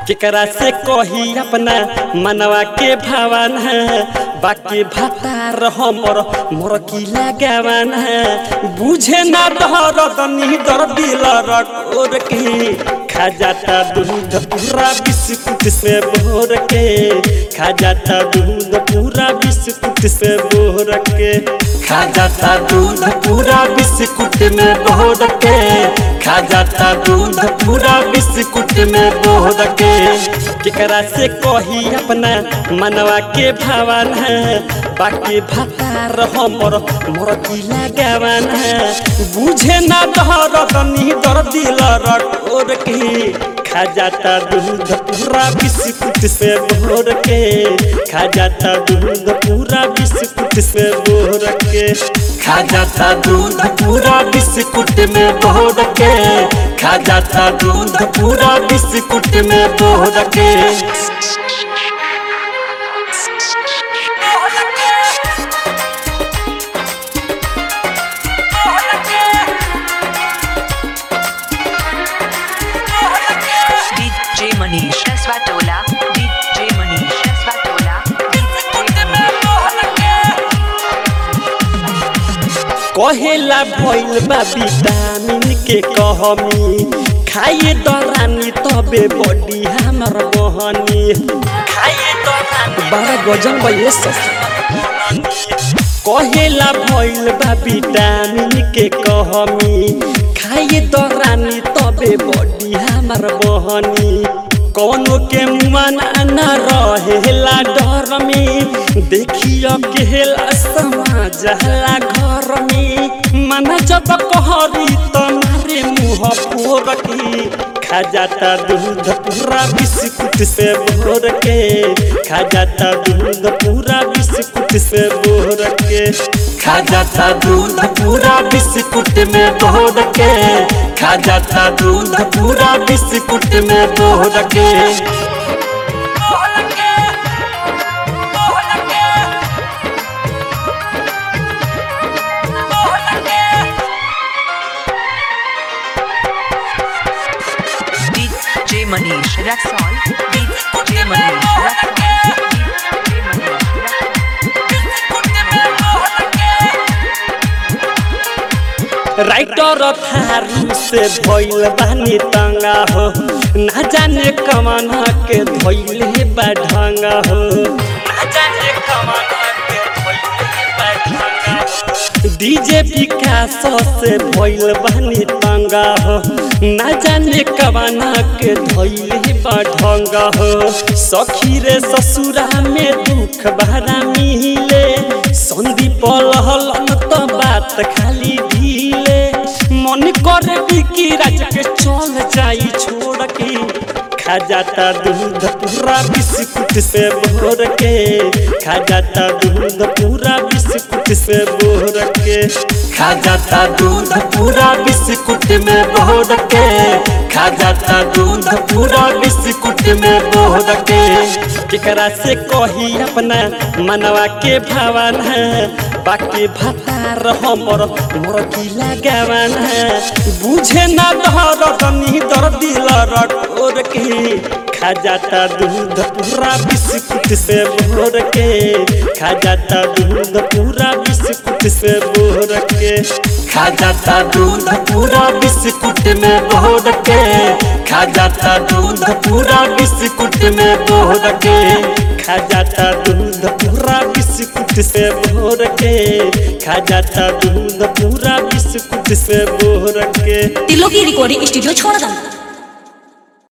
केकरा से कही अपना मनवा के भावन है बाकी भातार हमर मोर की लगावन है बुझे ना डर दनी दर दिल रकोर के खा जाता दूध पूरा बिस्कुट से भोर के खा जाता दूध पूरा बिस्कुट से भोर के खा जाता दूध पूरा बिस्कुट में भोर के खा जाता दूध पूरा बिस्कुट में बोध के केकरा से कही अपना मनवा के भावन है बाकी भातार हमर मोर की लगावन है बुझे ना डर दनी दर दिल रकोर के खा जाता दूध पूरा बिस्कुट से भोर के खा जाता दूध पूरा बिस्कुट से भोर के खा जाता दूध पूरा बिस्कुट में भोर के खा जाता दूध पूरा बिस्कुट में भोर के DJ Manish Swatola DJ Manish Swatola कहेला भइल बा विटामिन के कहमी खाइए दरानी तबे बॉडी हमर बहनी खाइए दरानी बड़ा गजन बा ये सब कहेला भइल बा विटामिन के कहमी खाइए दरानी तबे बॉडी हमर बहनी कौनो के मन न रहेला डर में देखियो केला समाज हला घर में मन जब कहरी तुम्हारे मुँह फोर की खा जाता दूध पूरा बिस्कुट से भोर के खा जाता दूध पूरा बिस्कुट से भोर के खा जाता दूध पूरा बिस्कुट में भोर के खा जाता दूध पूरा बिस्कुट में भोर के DJ Manish Raxol DJ Manish Raxol DJ Manish writer Tharu से भइल बानी तंगा हो ना जाने कमाना के धइले बा ढंगा हो ना जाने कमाना के धइले बा ढंगा हो डीजे विकास से भइल बानी तंगा हो ना जाने कमाना के धइले बा ढंगा हो सखी रे ससुरा में दुख भरा मिले संदीप लहलन तो बात खाली ढीले मन करे बिकी राज के चल जाई छोड़ के खा जाता दूध पूरा बिस्कुट से भोर के खा जाता दूध पूरा बिस्कुट से भोर के खा जाता दूध पूरा बिस्कुट में भोर के खा जाता दूध पूरा बिस्कुट में भोर के केकरा से कही अपना मनवा के भावन है बाकी भातार हमर मोर की लगावन है बुझे ना डर दनी दर दिल रकोर के खा जाता दूध पूरा बिस्कुट से भोर के खा जाता दूध पूरा बिस्कुट से भोर के खा जाता दूध पूरा बिस्कुट में भोर के खा जाता दूध पूरा बिस्कुट में भोर के खा जाता दूध पूरा बिस्कुट से भोर के खा जाता दूध पूरा बिस्कुट से भोर के तिलोकी रिकॉर्डिंग स्टूडियो छोड़